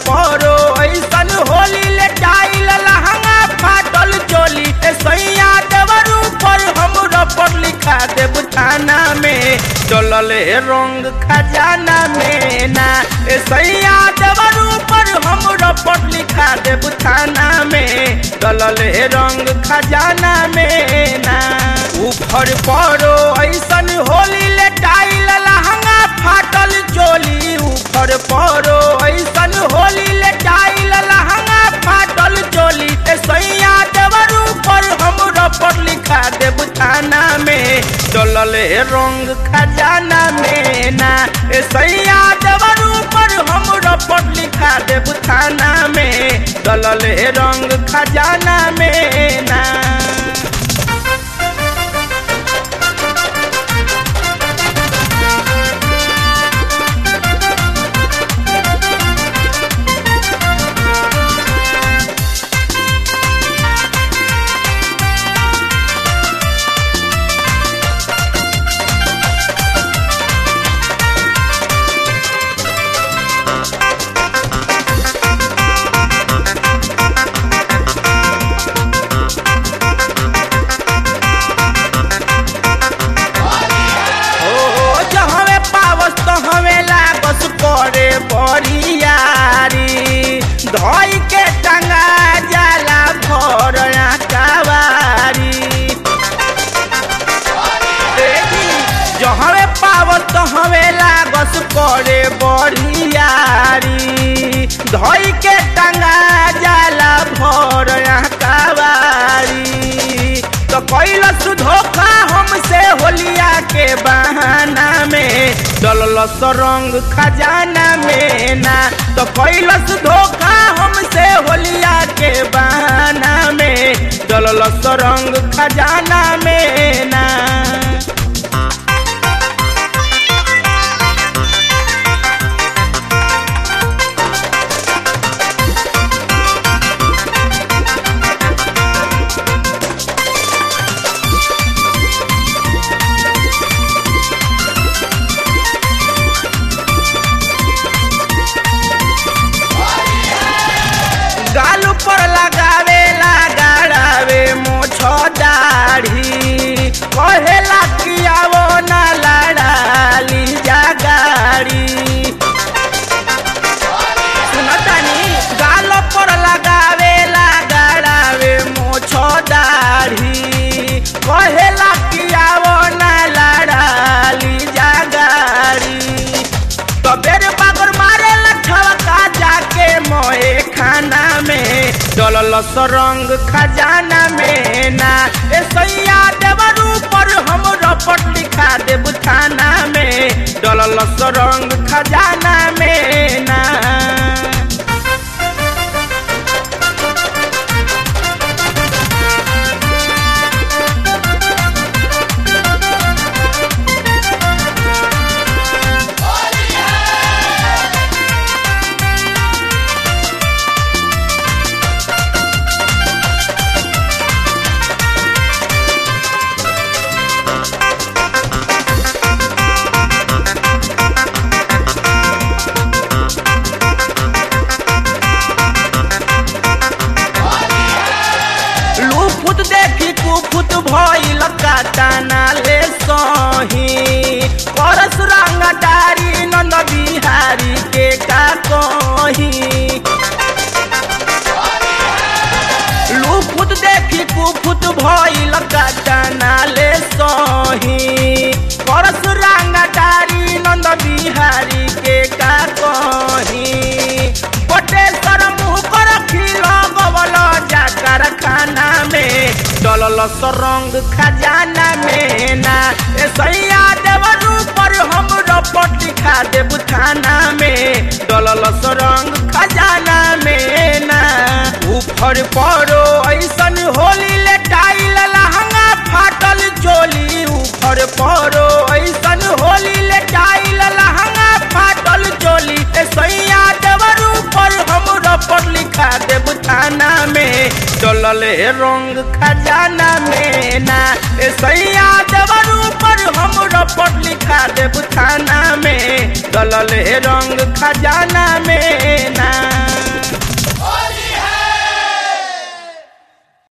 परो ऐसन होली ले टाइल लहंगा फाटल चोली ए सैया देवर ऊपर हमरा पर लिखा देब थाना में चलल रंग खजाना में ना ए सैया देवर ऊपर हमरा पर लिखा देब थाना में चलल रंग खजाना में ना ऊपर परो ऐसन होली ले टाइल लहंगा फाटल चोली ऊपर परो ऐसन होली ले टाइल लहंगा फाटल चोली ए सैया देवर ऊपर हमरा पर लिखा देब थाना में चलल रंग खजाना में ना ए सैया देवर ऊपर हमरा पर लिखा देब थाना में चलल रंग खजाना में ना ओ जहवे पावस तो हवे लागस करे बरियारी धई के टंगा जाला भर कावारी देखी जहवे पावस तो हवे लागस करे बरियारी धई के टंगा जाला भर कावारी तो कैलस धोखा हमसे होलिया के बहाना में डलस रंग खजाना में ना तो कैलस धोखा हमसे होलिया के बहाना में डलस रंग खजाना में ना गाल पर लगावे लगाड़ावे मोछ दाढ़ी कहेला कियावो ना लड़ाली जा गाड़ी सुनतानी गाल पर लगावे लगाड़ावे मोछ दाढ़ी कहेला कियावो ना लड़ाली जा गाड़ी तबेर बागर मारे लठवा जाके मोए खाना में डलल रंग खजाना में ना ए सैया देवर ऊपर हम रपट लिखा देब थाना में डलल रंग खजाना में ना लूफुत देखी कुफुत भइल काटाना ले सही परस रंग डारी नंद बिहारी के का कही लूफुत देखी कुफुत भइल काटाना ले सही परस रंग डारी नंद बिहारी के का कही बटेश्वर मुँह कर खिलो गवल जा कारखाना में डलल रंग खजाना में ना ए सैया देवर ऊपर हम रपट लिखा देब थाना में डलल रंग खजाना में ना ऊपर परो ऐसन होली ले टाइल लहंगा फाटल चोली ऊपर परो ऐसन होली ले टाइल लहंगा फाटल चोली ए सैया देवर ऊपर हम रपट लिखा देब थाना में चलल रंग खजाना में ना ए सैया देवर ऊपर हम रपट लिखा देब थाना में चलल रंग खजाना में ना